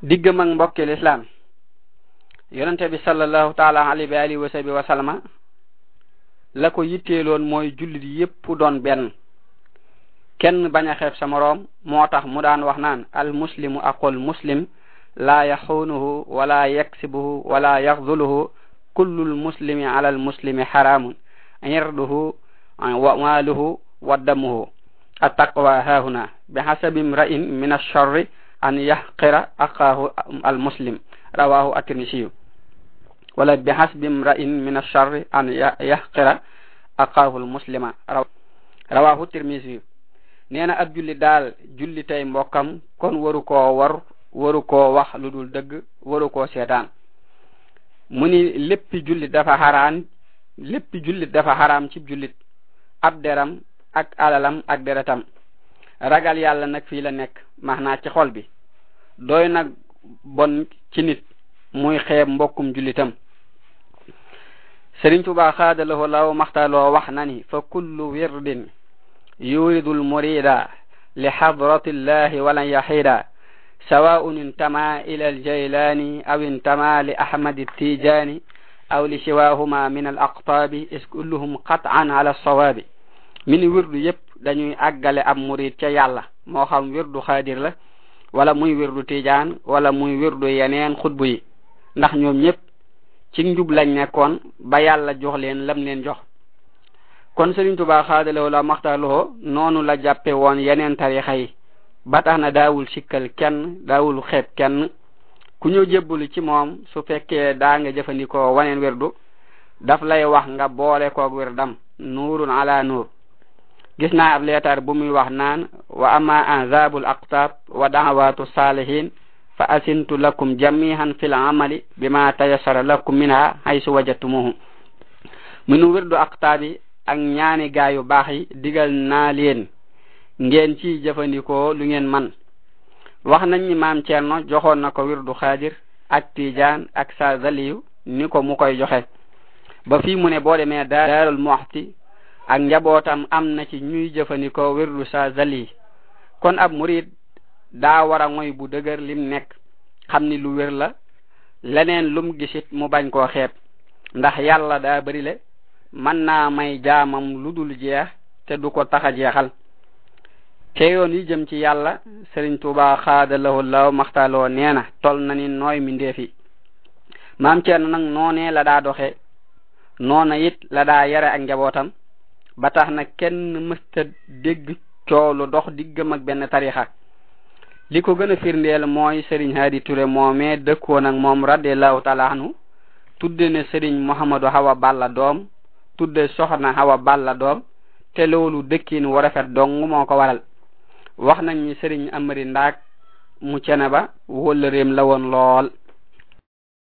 diggam ak mbokki lislaam yonente bi sallallahu taala alayhi wa alihi wa sahbi wa sallama la ko yitteeloon mooy jullit yépp doon benn kenn bañ a xeeb sa moroom moo tax mu daan wax naan al muslimu aqul muslim la yaxuunuhu wala yaksibuhu wala yaxduluhu kullu lmuslimi ala almuslimi xaraamun irduhu wa maaluhu wa damuhu attaqwa hahuna bihasabi imra'in min alsharri an yahqira aqaahu almuslim rawahu at-tirmisiyu wala bihasbi imra'in min alsharri an yahqira aqaahu almuslima rawahu tirmisiyu nee na ab julli daal julli tey mbokkam kon waru koo war waru koo wax lu dul dëgg waru koo seetaan mu ni léppi jullit dafa xaraan léppi jullit dafa xaraam cib jullit ab deram ak alalam ak deretam ragal yàlla nag fii la nekk maanaa ci xol bi doy nag bon ci nit muy xeeb mbokkum jullitam Sëriñ Tuubaa xaadalahoo law maxtaloo wax na ni fa kullu wirdin yuridu lmurida li xadrati llahi walan yaxida sawaun intama ila aljaylani aw intama li ahmad tijani aw li siwahuma min al aqtabi is kulluhum qat'an ala sawaabi min wirdu yépp dañuy àggale ab murid ca yàlla moo xam wirdu xaadir la wala muy wirdu tijaan wala muy wirdu yeneen xutbu yi ndax ñoom ñépp ci njub lañ nekkoon ba yàlla jox leen lam leen jox kon Sëriñ Tuubaa xaadaloo la maxtaloo noonu la jàppe woon yeneen tarixa yi ba tax na daawul sikkal kenn daawul xeeb kenn ku ñëw jébbalu ci moom su fekkee daa nga jëfandikoo waneen wirdu daf lay wax nga boole koog wirdam nuurun ala nuur gis naa ab leetar bu muy wax naan wa ama anzabul aqtab wa da'awatu salihin fa asintu lakum jamihan fil amali bima tayassara lakum minha haysu wajadtumuhu minu wirdu aqtab yi ak ñaani gaa yu baax yi digal naa leen ngeen ci jëfandikoo lu ngeen man wax nañ ni maam Cerno joxoon na ko wirdu xaadir ak tijaan ak sazaliyu ni ko mu koy joxe ba fii mu ne boo demee daarul muxti ak njabootam am na ci ñuy jëfandikoo wirdu sazali kon ab murid daa war a ngoy bu dëgër lim nekk xam ni lu wér la leneen lum gisit mu bañ koo xeeb ndax yàlla daa bari le mën naa may jaamam lu dul jeex te du ko tax a jeexal te yoon yi jëm ci yàlla Sëriñ Tuubaa xaadalawoo law maxtaloo nee na tol na ni nooy mi ndeefi maam Ceerno nag noonee la daa doxe noona it la daa yare ak njabootam ba tax na kenn mësta dégg coow lu dox diggam ak benn tarixa li ko gën a firndeel mooy Sëriñ Haadi Ture moomee dëkkoon ak moom radiallahu taala anhu tudde ne Sëriñ Muhammadu Hawa Balla doom tudde soxna Hawa Balla doom te loolu dëkkin wu rafet dong moo ko waral wax nañ ni Sëriñ Amari Ndaak mu cene ba wóllëreem la woon lool